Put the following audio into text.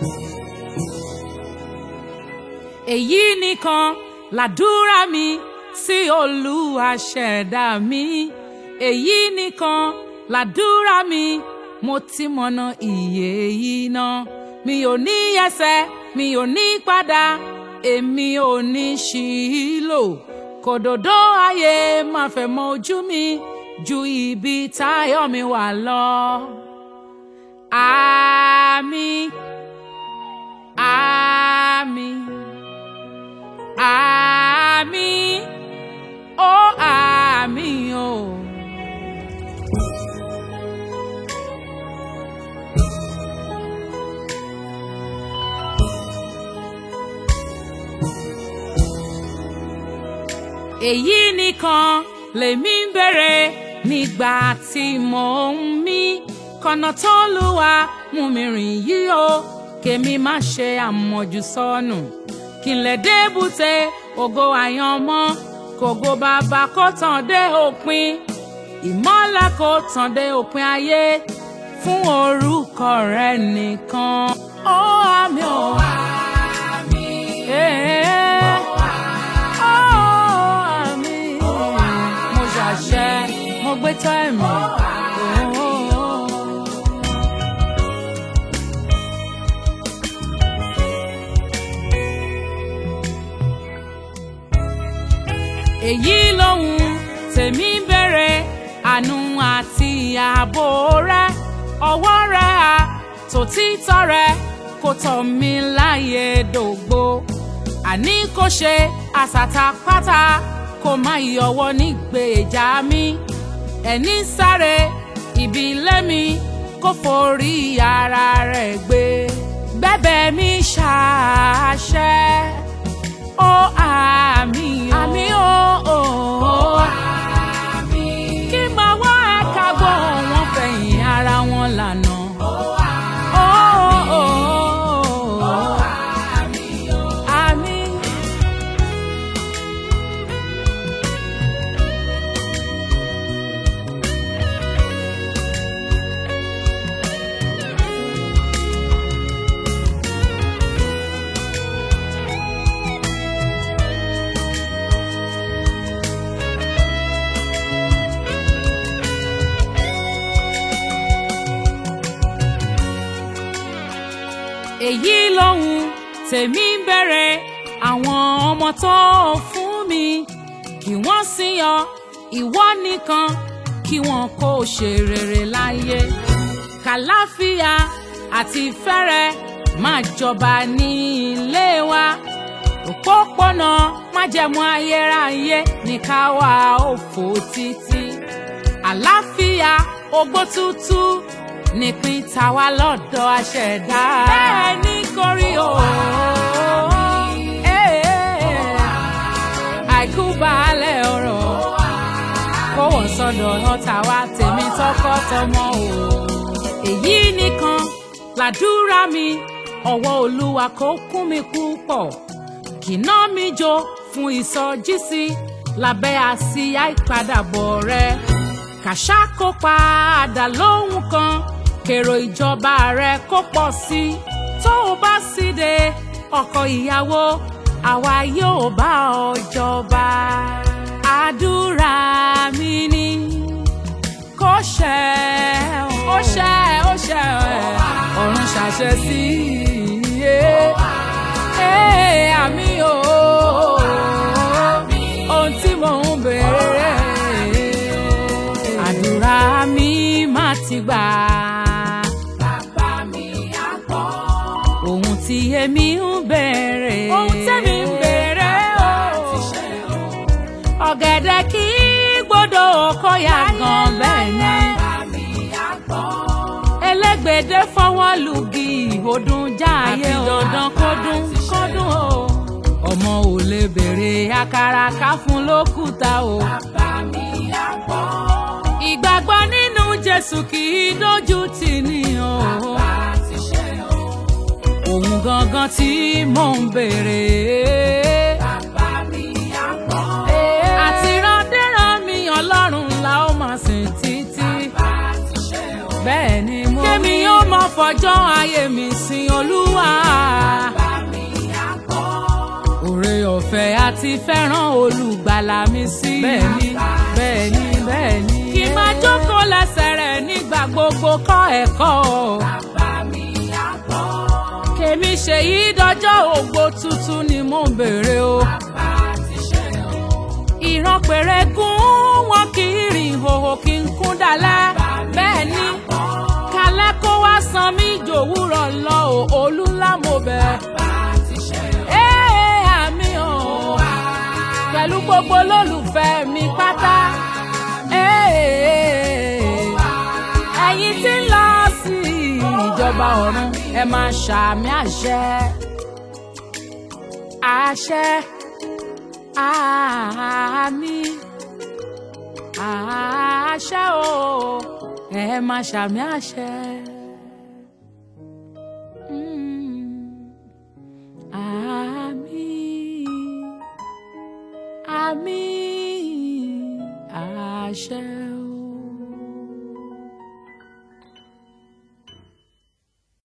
èyí nìkan làdúrà mi sí olúwa ṣẹ̀dá mi èyí nìkan làdúrà mi mo ti mọ̀nà ìyè yìí náà mi ò ní ẹsẹ̀ mi ò ní padà èmi ò ní ṣìlò kòdòdó ayé máa fẹ́ mọ ojú mi ju ibi táyọ̀ mi wà lọ. Àmín. Àmín. Àmín. Ó àmín o. èyí nìkan lèmi ń bèrè nígbà tí mò ń mí kọ̀nà tó lùwà mú mi rìn yìí o kèmi má ṣe àmọ̀jù sọnù kí n lè débùté ògo àyànmọ́ kògo bàbá kó tàn dé òpin ìmọ́lẹ̀ kó tàn dé òpin ayé fún orúkọ rẹ nìkan. ó àmì ò àmì. ó àmì. mo ṣàṣẹ mo gbé tọ́ ẹ̀mí. èyí lòun tèmi ń bèrè àánú àti ààbò rẹ ọwọ́ rẹ à tòtítọ́ rẹ kò tọ̀ mí láyé dògbò àní kò ṣe àsàtàpátá kò má yọwọ́ nígbèjà mi ẹni sáré ibi lẹ́mi kò forí ara rẹ̀ gbé bẹ́bẹ̀ mi ṣàṣẹ ó àmì àmì ó ó àmì kí n máa wá ẹ̀ka gbọ́ wọn fẹ̀yìn ara wọn lànà. Ó, ó, ó, àmì. èyí lòun tèmi ń bẹ̀rẹ̀ àwọn ọmọ tó fún mi kí wọ́n sì yan ìwọ nìkan kí wọn kó ṣe rere láyé kàláfíà àti fẹ́rẹ̀ máa jọba ní ilé wa òpópónà májẹ̀mú ayérayé ní ká wá òfò títí àlàáfíà ogbó tútù nípín tàwa lọ́dọ̀ aṣẹ̀dá. bẹ́ẹ̀ ni kò rí o. àìkú baálẹ̀ ọ̀rọ̀ kó wọ́n sọ́dọ̀ ọ̀tá wa tèmi tọkọ-tọmọ o. èyí nìkan làdúrà mi ọwọ́ olúwa kó kún mi púpọ̀ kìnà mi jó fún ìsọjísí lábẹ́ àsíá ìpadàbọ̀ rẹ kàṣà kó padà lóhùn kan kèrò ìjọba rẹ kó pọ̀ sí i tó o bá sì dé ọkọ ìyàwó àwa yóò bá ọ jọba àdúrà mi ni kó ṣẹ ó ṣẹ ó ṣẹ ọ̀run ṣàṣẹ sí i àmì o ohun tí mò ń béèrè àdúrà mi má ti gbà. Bàbá mi á gbọ́. ohun tí èmi ń béèrè. Ohun tẹ́mi ń béèrè o. Ti ṣe o. ọ̀gẹ̀dẹ̀ kì í gbọ́dọ̀ kó yá gan bẹ́ẹ̀ ni. Bàbá mi á gbọ́. elégbèdé fọwọ́ lùgì ọdún jáàyè Àfi o. dandan kó dún kó dún o. ọmọ ò lè béèrè àkàrà ká fún lókùúta o. Bàbá mi á gbọ́. ìgbàgbọ́ nínú jésù kì í dójú tì ní o. Bàbá ti ṣe o. òun gangan tí mò ń béèrè. Bàbá mi á gbọ́. àti randéran mi ọlọ́run la ó máa sìn títí. Bàbá ti ṣe o. bẹ́ẹ̀ ni mo kémi ó máa fọjọ́ ayé mi sin olúwa bàbá mi á gbọ́. òrè ọ̀fẹ́ àti fẹ́ràn olùgbàlà mi sí. bẹ́ẹ̀ni bẹ́ẹ̀ni bẹ́ẹ̀ni. kí n máa jókòó lẹ́sẹ̀ rẹ̀ nígbà gbogbo kọ́ ẹ̀kọ́. bàbá mi á gbọ́. kèmi ṣe yí dọjọ́ ògbó tuntun ni mò ń béèrè o. bàbá ti ṣe o. ìran péré gún wọn kì í rìn ìhòòhò kí n kún dalẹ̀. bẹ́ẹ̀ ni kalẹ́ kó wá san mí jòwúrọ̀ lọ o olú ńlá mo bẹ̀. bàbá ti ṣe o. ee àmì o pẹ̀lú gbogbo olólùfẹ́ mi pátá. Ee, ẹ̀yin tí ń lọ sí ìjọba ọ̀run ẹ máa ṣàmì àṣẹ. àṣẹ àmì àṣẹ o ẹ máa ṣàmì àṣẹ. Mm. Àmín àmín àṣẹ o.